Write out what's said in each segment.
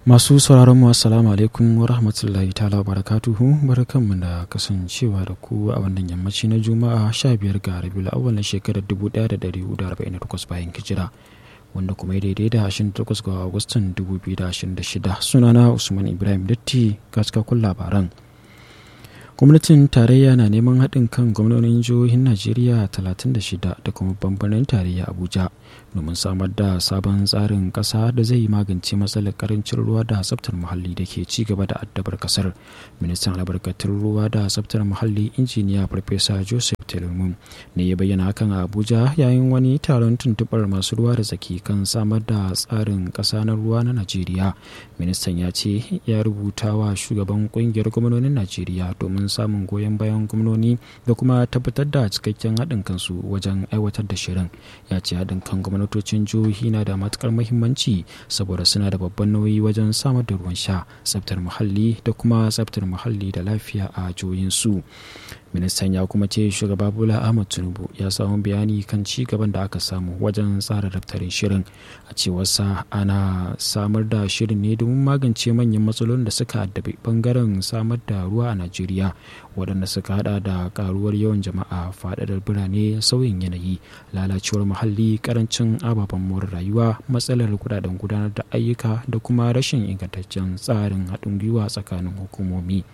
Masu sauraron mu assalamu alaikum wa rahmatullahi ta'ala barakatuhu barkanmu da kasancewa da ku a wannan yammaci na Juma'a 15 ga Rabiul Awwal na shekarar 1448 bayan hijira wanda kuma daidai da 28 ga Agustan 2026 sunana Usman Ibrahim Datti ga cikakkun labaran. gwamnatin tarayya na neman haɗin kan gwamnonin jihohin najeriya 36 da kuma bambanin tarayya abuja domin samar da sabon tsarin ƙasa da zai magance matsalar karancin ruwa da tsaftar muhalli da ke ci gaba da addabar ƙasar ministan albarkatun ruwa da tsaftar muhalli injiniya farfesa joseph telumu ne ya bayyana hakan a abuja yayin wani taron tuntuɓar masu ruwa da tsaki kan samar da tsarin ƙasa na ruwa na najeriya ministan ya ce ya rubuta wa shugaban ƙungiyar gwamnonin najeriya domin samun goyon bayan gwamnoni da kuma tabbatar da cikakken haɗin kansu wajen aiwatar da shirin ya ce haɗin kan gwamnatocin jihohi na da matukar muhimmanci saboda suna da babban nauyi wajen samar da ruwan sha tsaftar muhalli da kuma tsaftar muhalli da lafiya a jihohinsu ministan ya kuma ce shugaba bola ahmad tinubu ya samu bayani kan ci gaban da aka samu wajen tsara daftarin shirin a cewarsa ana samar da shirin ne domin magance manyan matsalolin da suka addabi bangaren samar da ruwa a najeriya waɗanda suka hada da karuwar yawan jama'a faɗaɗar birane sauyin yanayi lalacewar muhalli karancin ababen more rayuwa matsalar kudaden gudanar da ayyuka da kuma rashin ingantaccen tsarin haɗin gwiwa tsakanin hukumomi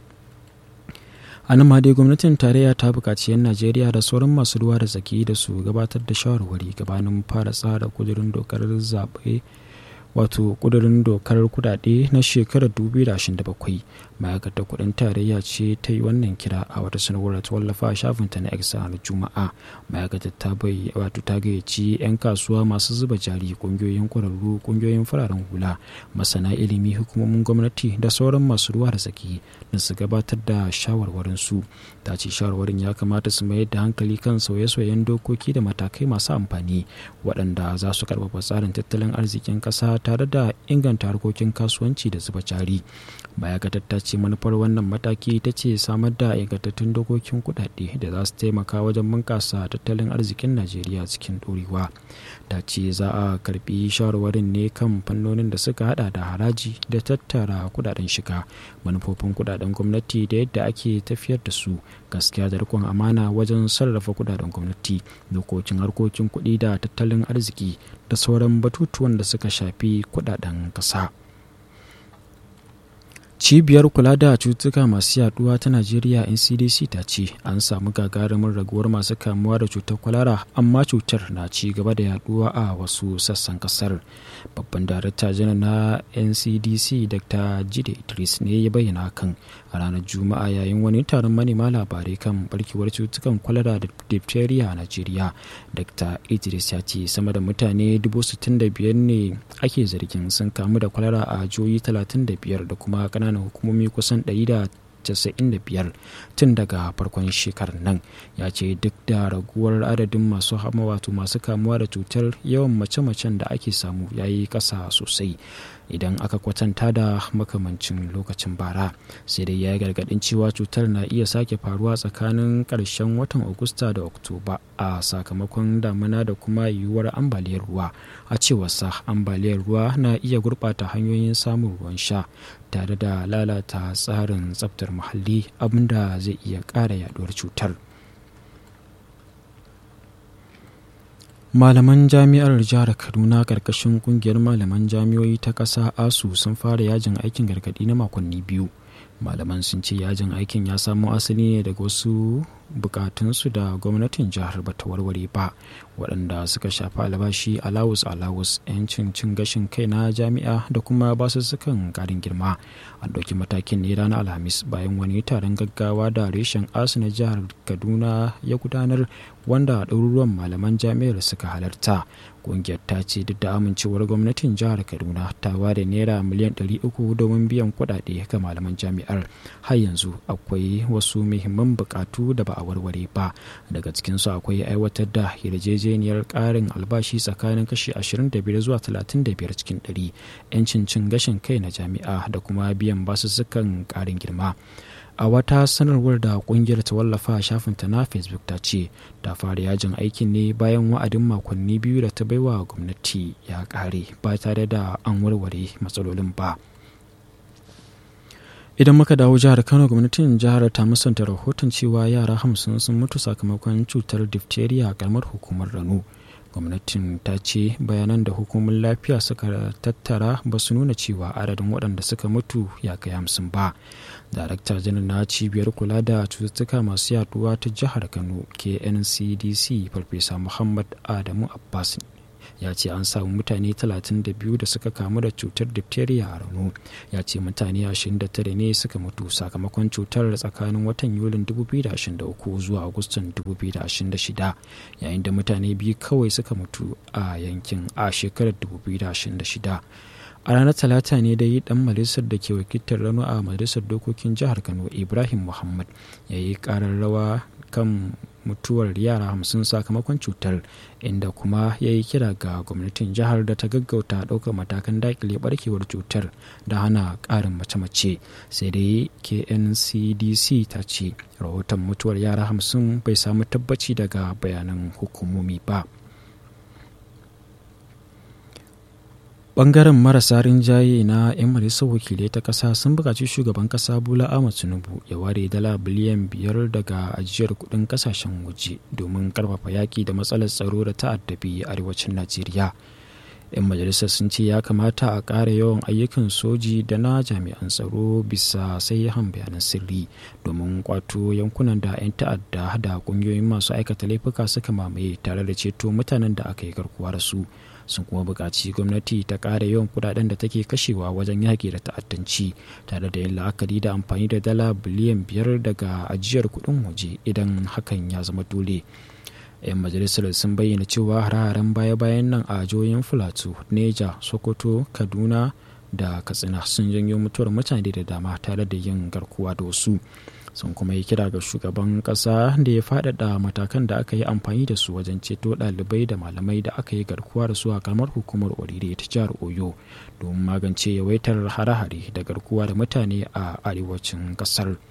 a nan ma dai gwamnatin tarayya ta buƙaci 'yan najeriya da sauran masu ruwa da tsaki da su gabatar da shawarwari gabanin fara tsara kudurin dokar zaɓe wato kudurin dokar kudade na shekarar 2027 ma'aikatar kudin tarayya ce ta yi wannan kira a wata sanarwar ta wallafa a shafinta na x ranar juma'a ma'aikatar ta bai wato ta gayyaci 'yan kasuwa masu zuba jari kungiyoyin kwararru kungiyoyin fararen hula masana ilimi hukumomin gwamnati da sauran masu ruwa da tsaki da su gabatar da shawarwarin su ta ce shawarwarin ya kamata su mayar da hankali kan sauye-sauyen dokoki da matakai masu amfani waɗanda za su karfafa tsarin tattalin arzikin ƙasa tare da inganta harkokin kasuwanci da zuba jari ma'aikatar ta ce manufar wannan mataki ta ce samar da ingantattun dokokin kudade da za su taimaka wajen bunkasa tattalin arzikin najeriya cikin ɗorewa ta ce za a karbi shawarwarin ne kan fannonin da suka hada da haraji da tattara kudaden shiga manufofin kudaden gwamnati da yadda ake tafiyar da su gaskiya da rikon amana wajen sarrafa kudaden gwamnati dokokin harkokin kuɗi da tattalin arziki da sauran batutuwan da suka shafi kudaden ƙasa. cibiyar kula da cutuka masu yaduwa ta najeriya ncdc ta ce an samu gagarumin raguwar masu kamuwa da cutar kwalara amma cutar na ci gaba da yaduwa a wasu sassan kasar babban darakta janar na ncdc dr jide idris ne ya bayyana hakan a ranar juma'a yayin wani taron manema labarai kan barkewar cutukan kwalara da diphtheria a najeriya dr idris ya ce sama da mutane 65,000 ne ake zargin sun kamu da kwalara a jihohi 35 da kuma ƙananan hukumomi kusan 195 tun daga farkon shekarar nan ya ce duk da raguwar adadin masu hama wato masu kamuwa da cutar yawan mace-macen da ake samu ya yi ƙasa sosai idan aka kwatanta da makamancin lokacin bara sai dai ya yi gargadin cewa cutar na iya sake faruwa tsakanin ƙarshen watan agusta da oktoba a sakamakon damina da kuma yiwuwar ambaliyar ruwa a cewarsa ambaliyar ruwa na iya gurɓata hanyoyin samun ruwan sha tare da lalata tsarin tsaftar muhalli abinda zai iya ƙara yaduwar cutar malaman jami'ar jihar kaduna karkashin kungiyar malaman jami'oi ta ƙasa asu sun fara yajin aikin gargaɗi na makonni biyu malaman sun ce yajin aikin ya samo asali ne daga wasu bukatunsu da gwamnatin jihar bata warware ba waɗanda suka shafi albashi alawus alawus 'yancin cin gashin kai na jami'a da kuma basussukan ƙarin girma an ɗauki matakin ne ranar alhamis bayan wani taron gaggawa da reshen asu na jihar kaduna ya gudanar wanda ɗaruruwan malaman jami'ar suka halarta ƙungiyar ta ce duk da amincewar gwamnatin jihar kaduna ta ware naira miliyan 300 domin biyan kuɗaɗe ga malaman jami'ar har yanzu akwai wasu muhimman buƙatu da ba a a warware ba daga cikinsu akwai aiwatar da yarjejeniyar ƙarin albashi tsakanin kashi 25 zuwa 35 cikin 100 'yancin cin gashin kai na jami'a da kuma biyan basussukan ƙarin girma a wata sanarwar da kungiyar ta wallafa a shafinta na facebook ta ce ta fara yajin aikin ne bayan wa'adin makonni biyu da ta baiwa gwamnati ya kare ba tare da an warware matsalolin ba idan muka dawo jihar kano gwamnatin jihar ta musanta rahoton cewa yara hamsin sun mutu sakamakon cutar diphtheria a karamar hukumar rano gwamnatin ta ce bayanan da hukumomin lafiya suka tattara ba su nuna cewa adadin waɗanda suka mutu ya kai hamsin ba darakta janar na cibiyar kula da cututtuka masu yaduwa ta jihar kano kncdc farfesa muhammad adamu abbas ya ce an samu mutane 32 da suka kamu da cutar diphtheria a rano ya ce mutane 29 ne suka mutu sakamakon cutar tsakanin watan yulin 2023 zuwa agustan 2026 yayin da mutane biyu kawai suka mutu a yankin a shekarar 2026 a ranar talata ne dai dan majalisar da ke wakiltar rano a majalisar dokokin jihar kano ibrahim muhammad ya yi karar rawa kan mutuwar yara hamsin sakamakon cutar inda kuma ya yi kira ga gwamnatin jihar da ta gaggauta ɗaukar matakan dakile barkewar cutar da hana ƙarin mace-mace sai dai kncdc ta ce rahoton mutuwar yara hamsin bai samu tabbaci daga bayanan hukumomi ba bangaren marasa rinjaye na 'yan majalisar wakilai ta kasa sun buƙaci shugaban kasa bola ahmad tinubu ya ware dala biliyan biyar daga ajiyar kudin kasashen waje domin karfafa yaƙi da matsalar tsaro da ta'addabi arewacin najeriya 'yan majalisar sun ce ya kamata a ƙara yawan ayyukan soji da na jami'an tsaro bisa sayyan bayanan sirri domin kwato yankunan da 'yan ta'adda da ƙungiyoyin masu aikata laifuka suka mamaye tare da ceto mutanen da aka yi garkuwa da su sun kuma buƙaci gwamnati ta ƙara yawan kudaden da take kashewa wajen yaƙi da ta'addanci tare da yin la'akari da amfani da dala biliyan biyar daga ajiyar kuɗin waje idan hakan ya zama dole. 'yan majalisar sun bayyana cewa hare-haren baya-bayan nan a jihohin filato neja sokoto kaduna da katsina sun janyo mutuwar mutane da dama tare da yin garkuwa da wasu sun kuma yi kira ga shugaban kasa da ya faɗaɗa matakan da aka yi amfani da su wajen ceto ɗalibai da malamai da aka yi garkuwa da su a kamar hukumar orire ta jihar oyo domin magance yawaitar hare-hare da garkuwa da mutane a arewacin ƙasar.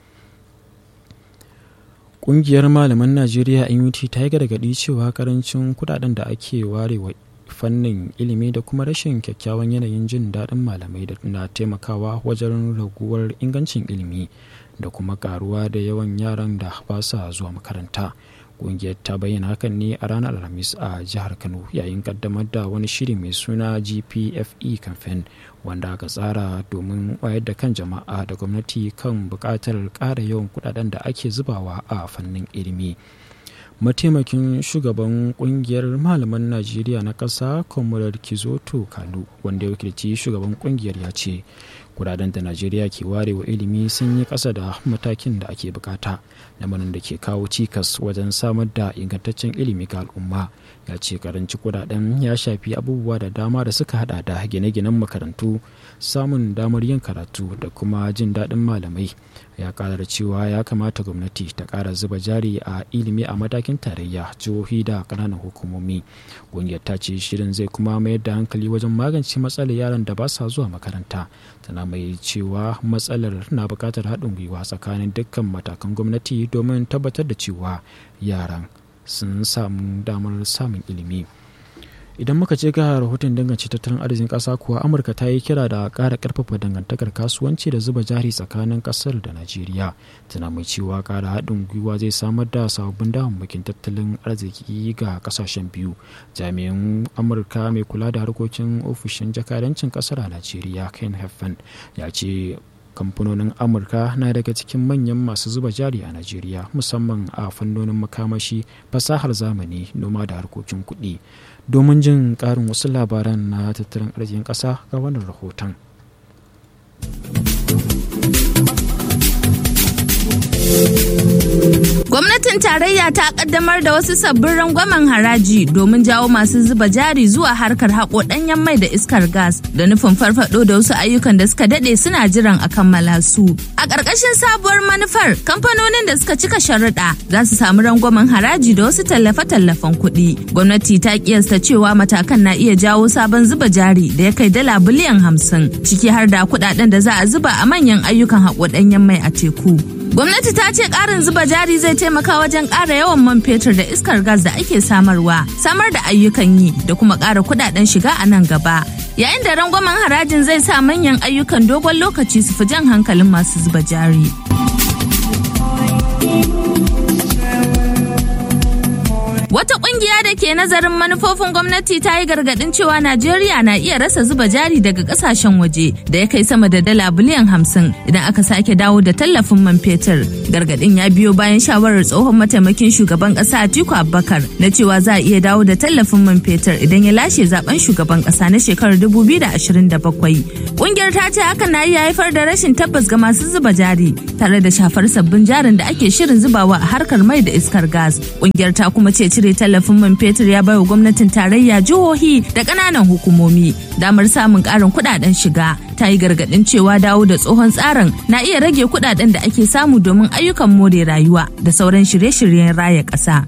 Ƙungiyar malaman Najeriya NUT ta yi gargaɗi cewa karancin kudaden da ake warewa fannin ilimi da kuma rashin kyakkyawan yanayin jin daɗin malamai da na taimakawa wajen raguwar ingancin ilimi da kuma karuwa da yawan yaran da ba sa zuwa makaranta. Ƙungiyar ta bayyana hakan ne a ranar Alhamis a jihar Kano yayin kaddamar da wani shiri mai suna GPFE campaign wanda aka tsara domin wayar da kan jama'a da gwamnati kan buƙatar ƙara yawan kudaden da ake zubawa a fannin ilimi. mataimakin shugaban kungiyar malaman najeriya na ƙasa comrade kizoto kanu wanda ya wakilci shugaban kungiyar ya ce kudaden da najeriya ke ware wa ilimi sun yi ƙasa da matakin da ake bukata lamarin da ke kawo cikas wajen samar da ingantaccen ilimi ga al'umma ya ce karanci kudaden ya shafi abubuwa da dama da suka hada da gine-ginen makarantu samun damar yin karatu da kuma jin daɗin malamai ya kara da cewa ya kamata gwamnati ta kara zuba jari a ilimi a matakin tarayya jihohi da ƙananan hukumomi ƙungiyar ta ce shirin zai kuma mayar da hankali wajen magance matsalar yaran da ba sa zuwa makaranta tana mai cewa matsalar na buƙatar haɗin gwiwa tsakanin dukkan matakan gwamnati domin tabbatar da cewa yaran sun samu damar samun ilimi idan muka ce ga rahoton dangance tattalin arzikin ƙasa kuwa amurka ta yi kira da ƙara ƙarfafa dangantakar kasuwanci da zuba jari tsakanin ƙasar da najeriya tana mai cewa ƙara haɗin gwiwa zai samar da sababbin damammakin tattalin arziki ga ƙasashen biyu jami'in amurka mai kula da harkokin ofishin jakadancin ƙasar a najeriya ken heffen ya ce kamfanonin amurka na daga cikin manyan masu zuba jari a najeriya musamman a fannonin makamashi fasahar zamani noma da harkokin kuɗi domin jin ƙarin wasu labaran na tattalin arzikin ƙasa ga wannan rahoton Gwamnatin tarayya ta kaddamar da wasu sabbin rangwamen haraji domin jawo masu zuba jari zuwa harkar haƙo ɗanyen mai da iskar gas da nufin farfado da wasu ayyukan da suka daɗe suna jiran a kammala su. A ƙarƙashin sabuwar manufar kamfanonin da suka cika sharuɗa za su samu rangwamen haraji da wasu tallafe-tallafen kuɗi. Gwamnati ta kiyasta cewa matakan na iya jawo sabon zuba jari da ya kai dala biliyan hamsin ciki har da kuɗaɗen da za a zuba a manyan ayyukan haƙo ɗanyen mai a teku. Gwamnati ta ce ƙarin zuba jari zai taimaka wajen ƙara yawan man fetur da iskar gas da ake samarwa, samar da ayyukan yi da kuma ƙara kuɗaɗen shiga a nan gaba. Yayin da rangwamen harajin zai sa manyan ayyukan dogon lokaci su fi jan hankalin masu zuba jari. Wata kungiya da ke nazarin manufofin gwamnati ta yi gargadin cewa Najeriya na iya rasa zuba jari daga kasashen waje da ya kai sama da dala biliyan hamsin idan aka sake dawo da tallafin man fetur. Gargadin ya biyo bayan shawarar tsohon mataimakin shugaban kasa Atiku Abubakar na cewa za a iya dawo da tallafin man fetur idan ya lashe zaben shugaban kasa na shekarar 2027. Kungiyar ta ce hakan na iya haifar da rashin tabbas ga masu zuba jari tare da shafar sabbin jarin da ake shirin zubawa a harkar mai da iskar gas. Kungiyar ta kuma ce cire tallafin man fetur ya baiwa gwamnatin tarayya jihohi da ƙananan hukumomi damar samun ƙarin kuɗaɗen shiga ta yi gargaɗin cewa dawo da tsohon tsarin na iya rage kuɗaɗen da ake samu domin ayyukan more rayuwa da sauran shirye-shiryen raya ƙasa.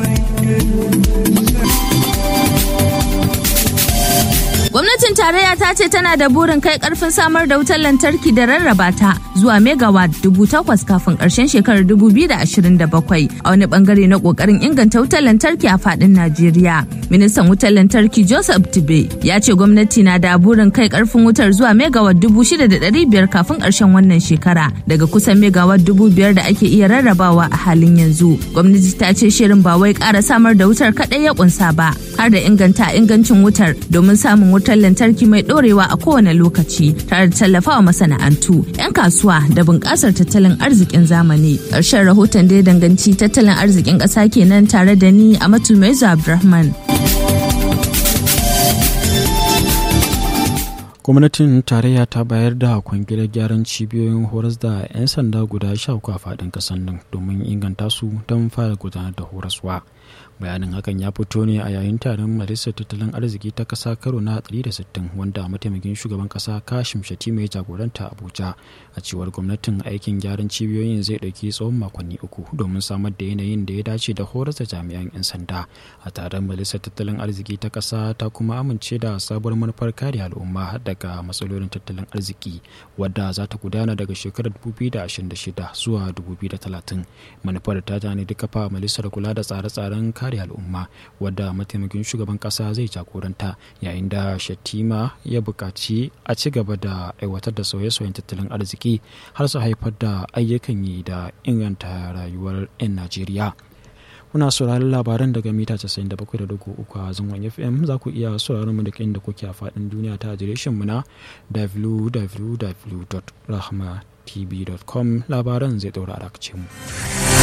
Gwamnatin tarayya ta ce tana da burin kai karfin samar da wutar lantarki da rarraba ta zuwa megawatt dubu takwas kafin karshen shekarar dubu biyu da ashirin da bakwai a wani bangare na kokarin inganta wutar lantarki a fadin Najeriya. Ministan wutar lantarki Joseph Tibe ya ce gwamnati na da burin kai karfin wutar zuwa megawatt dubu shida da ɗari biyar kafin karshen wannan shekara daga kusan megawatt dubu biyar da ake iya rarrabawa a halin yanzu. Gwamnati ta ce shirin ba wai ƙara samar da wutar kaɗai ya kunsa ba har da inganta ingancin wutar domin samun wutar wutar lantarki mai dorewa a kowane lokaci tare da tallafawa masana'antu 'yan kasuwa da bunƙasar tattalin arzikin zamani ƙarshen rahoton da ya danganci tattalin arzikin ƙasa kenan tare da ni a matu mai abdulrahman gwamnatin tarayya ta bayar da kwangilar gyaran cibiyoyin horas da 'yan sanda guda sha uku a faɗin ƙasar nan domin inganta su don fara gudanar da horaswa bayanin hakan ya fito ne a yayin taron majalisar tattalin arziki ta kasa karo na 160 wanda mataimakin shugaban kasa kashim shatima ya jagoranta abuja a cewar gwamnatin aikin gyaran cibiyoyin zai ɗauki tsawon makonni uku domin samar da yanayin da ya dace da horar da jami'an 'yan sanda a taron majalisar tattalin arziki ta kasa ta kuma amince da sabuwar manufar kare al'umma daga matsalolin tattalin arziki wadda za ta gudana daga shekarar 2026 zuwa 2030 manufar ta tani duka fa majalisar kula da tsare-tsaren kare al'umma wadda mataimakin shugaban kasa zai jagoranta yayin da shatima ya buƙaci a ci gaba da aiwatar da sauye-sauyen tattalin arziki har su haifar da ayyukan yi da inganta rayuwar 'yan najeriya kuna sauraron labaran daga mita 97.3 a zangon fm za ku iya sauraron mu da inda kuke a faɗin duniya ta adireshin mu na www.rahmatv.com labaran zai ɗaura a mu.